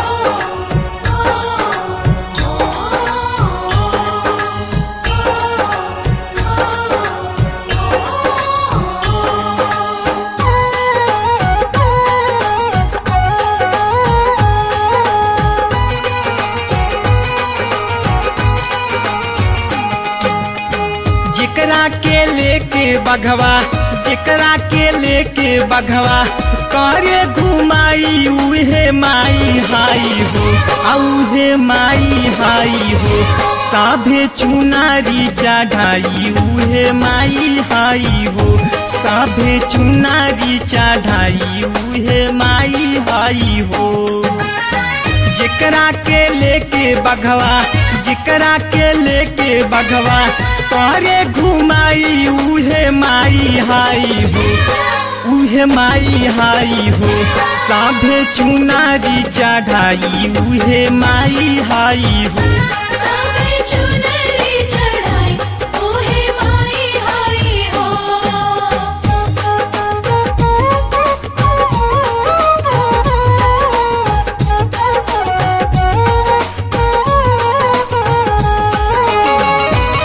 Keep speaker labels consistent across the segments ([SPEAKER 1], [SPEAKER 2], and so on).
[SPEAKER 1] जेकरा के लेके बघवा जेकरा के लेके बघवा करे घुमाई उहे माई हाई हो आ उहे माई हाई हो साभे चुनारी चढ़ाई उहे माई हाई हो साभे चुनारी चढ़ाई उहे माई हाई हो जेकरा के लेके बघवा जेकरा के लेके बघवा करे घुमाई उहे माई हाई हो उहे माई हाई हो साभे चुनारी चढ़ाई उहे माई हाई हो
[SPEAKER 2] सावे चुनरी चढ़ाई ओहे माई हाई हो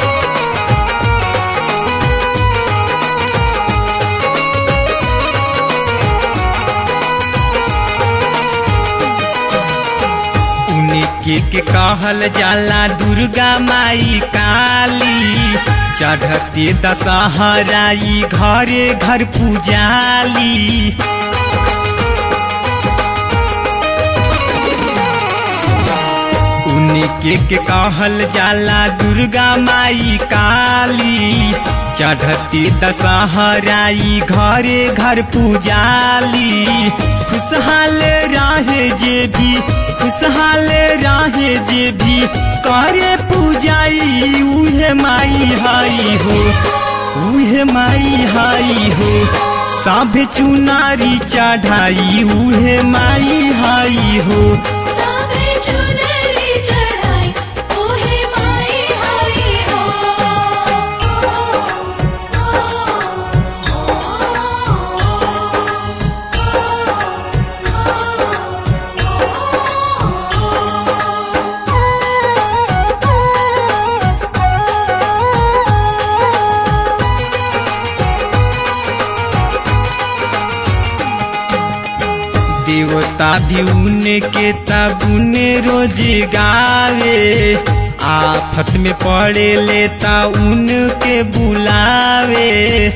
[SPEAKER 1] उनके के कहल जाला दुर्गा माई काली चढ़ते दशहराई घरे घर पूजाली उनके के कहल जाला दुर्गा माई काली चढ़ती दशहराई घरे घर पूजाली खुशहाल राहे जे भी खुशहाल राहे जे भी करे पूजाई उहे माई हाई हो उहे माई हाई हो सब चुनारी चढ़ाई उहे माई हाई हो
[SPEAKER 2] सावे चुनरी चढ़ाई ओहे माई हाई
[SPEAKER 1] देवता भी उनके तबुन रोज गावे आफत में पड़े लेता उनके बुलावे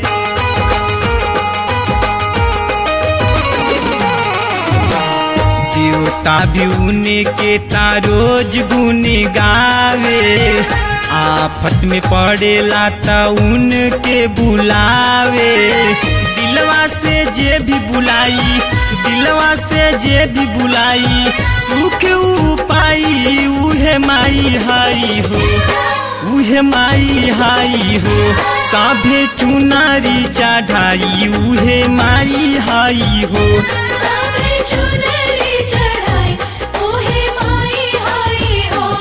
[SPEAKER 1] देवता भी उनके ता रोज गुन गावे आफत में पड़ेला त उनके बुलावे दिलवा से जे भी बुलाई दिलवा से जे भी बुलाई सुख उपाई उहे माई हाई हो उहे माई हाई हो साभे चुनारी चढ़ाई उहे माई हाई हो
[SPEAKER 2] सावे चुनरी चढ़ाई ओहे माई हाई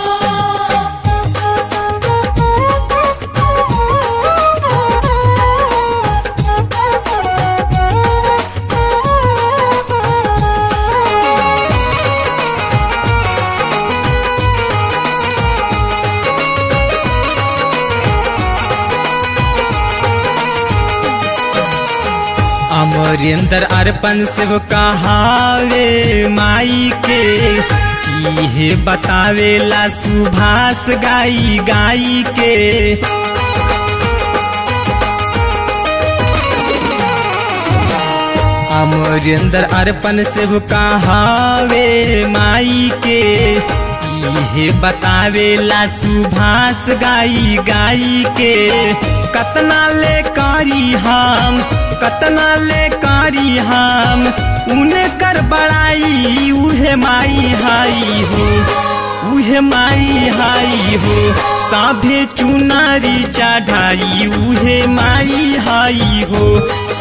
[SPEAKER 2] हो
[SPEAKER 1] अमरेंद्र अर्पण से वो कहावे माई के इहे बतावेला सुभाष गाई गाई के अमरेंद्र अर्पण से वो कहावे माई के इहे बतावेला सुभाष गाई गाई के कतना ले कारी हम कतना ले कारी हम उनकर बड़ाई उहे माई हाई हो उहे माई हाई हो साभे चुनारी चढ़ाई उहे माई हाई हो